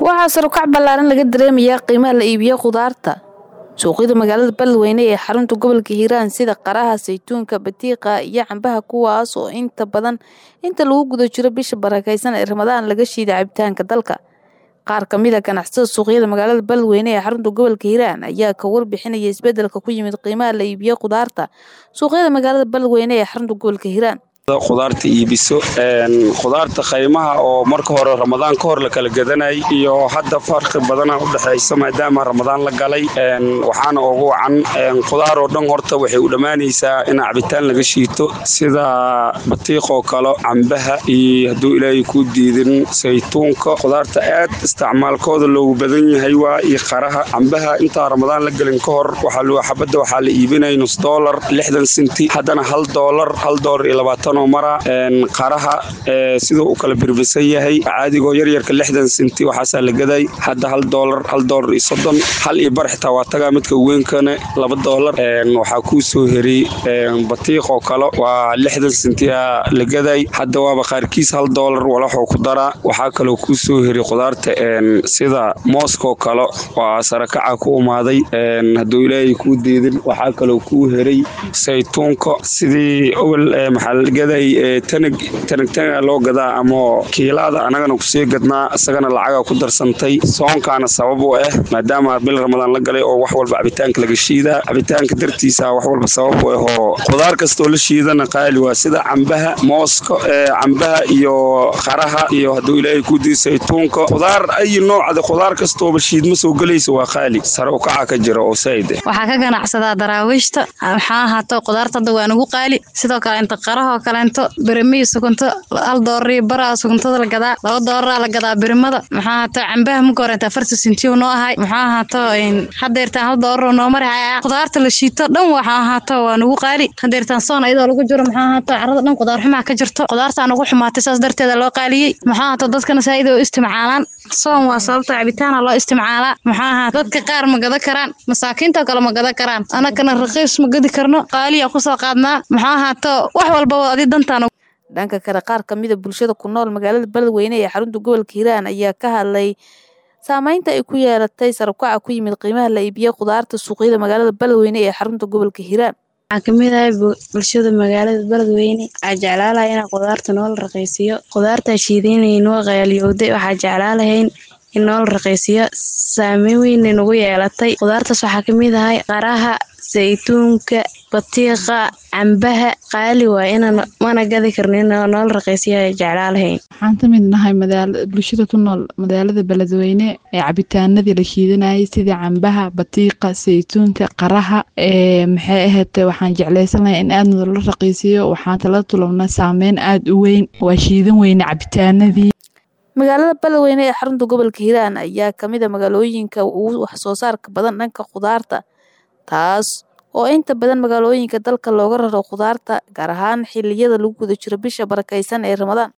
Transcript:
waxaa sarukac ballaaran laga dareemayaa qiimaha la iibiyo khudaarta suuqyada magaalada beledweyne ee xarunta gobolka hiiraan sida qaraha saytuunka batiiqa iyo cambaha kuwaas oo inta badan inta lagu guda jiro bisha barakeysan ee ramadaan laga shiida cabitaanka dalka qaar kamid a ganacsatada suuqyada magaalada beledweyne ee xarunta gobolka hiiraan ayaa ka warbixinaya isbedelka ku yimid qiimaha la iibiyo khudaarta suuqyada magaalada beledweyne ee xarunta gobolka hiiraan khudaarta iibiso khudaarta qaymaha oo marka hore ramadaan ka hor la kala gadanay iyo hadda farqi badana udhexaysa maadaama ramadaan la galay waxaana ugu wacan khudaar oo dhan horta waxay u dhammaanaysaa in cabitaan laga shiito sida batiiqoo kale cambaha iyo hadduu ilaahay ku diidin saytuunka khudaarta aad isticmaalkooda loogu badan yahay waa iyo qaraha cambaha intaa ramadaan la gelin ka hor xabadda waxaa la iibinaya nus doolar lixdan sinti haddana hal doolar hal doolar iyo labaatan mara qaraha siduu u kala birbisan yahay caadigoo yaryarka lixdan sinti waxaasaa la gaday hadda hal doolar hal doolar iyo soddon hal iyo bar xitaa waa tagaa midka weynkana laba doolar waxaa kuu soo heray batiiqoo kale waa lixdan sintiya la gaday hadda waaba qaarkiis hal doolar walaxoo ku daraa waxaa kaloo kuu soo heray khudaarta sida mooskoo kale waa sarakaca ku umaaday hadduu ilaahay kuu diidin waxaa kaloo kuu heray saytuunka sidii owel maxaa gaday tanag tanagtanaga loo gadaa ama kiilaada annagana kusii gadnaa isagana lacaga ku darsantay soonkaana sabab u ah maadaama bil ramadaan la galay oo wax walba cabitaanka laga shiidaa cabitaanka dartiisa wax walba sabab u ah oo khudaar kastoo la shiidana qaali waa sida cambaha mooska cambaha iyo qaraha iyo hadduu ilaahay ku dii saytuunka khudaar ayi noocda khudaar kastooba shiidma soo gelaysa waa qaali sare u kaca ka jira oo saa'id waxaa ka ganacsadaa daraawiishta maxaa ahaato khudaarta hadda waa nagu qaali sidoo kale inta qarahoo kaleento birimiyi sukunto hal doorarii baraa sukuntada la gadaa laba dooraraa la gadaa birimada maxaa ahaato cambaha muka horenta afarta sintiyu noo ahay maxaa ahaato hadeertaan hal dooraro noo marihaya khudaarta la shiito dhan waxaa ahaato waa nagu qaali hadeertaan soon ayadoo lagu jiro maxaa ahaato carada dhan khudaar xumaa ka jirto khudaartaa nagu xumaatay saas darteeda loo qaaliyey maxaa ahaato dadkana saa'id oo istimcaalaan soon waa sababta cabitaana loo isticmaalaa maxaa ahaa dadka qaar ma gada karaan masaakiintoo kale ma gada karaan anagana raqiis ma gadi karno qaaliya kusoo qaadnaa maxaa ahaato wax walbaba adi dantaan dhanka kale qaar kamida bulshada ku nool magaalada beledweyne ee xarunta gobolka hiiraan ayaa ka hadlay saameynta ay ku yeelatay sarabkaca ku yimid qiimaha la iibiyo khudaarta suuqyada magaalada beledweyne ee xarunta gobolka hiiraan waxaa kamid ahay bulshada magaalada beledweyne waxaa jeclaalahay inaa khudaarta noola raqiisiyo khudaartaa shiidaynay noo qaaliyowday waxaa jeclaalahayn in noola raqiisiyo saameyn weynay nagu yeelatay khudaartaas waxaa kamid ahay qaraha saytuunka batiiqa cambaha qaali waa inaan mana gadi karno in noola raqiisiyo jeclaalahayn waxaan ka mid nahay bulshada ku nool magaalada beledweyne ee cabitaanadii la shiidanayay sida cambaha batiiqa saytuunka qaraha maxay ahayd waxaan jeclaysanahay in aad noola raqiisiyo waxaan tala tulabna saameyn aada u weyn waa shiidan weyne cabitaanadii magaalada beledweyne ee xarunta gobolka hiiraan ayaa kamid a magaalooyinka ugu wax soo saarka badan dhanka khudaarta taas oo inta badan magaalooyinka dalka looga raro khudaarta gaar ahaan xiliyada lagu guda jiro bisha barakeysan ee ramadaan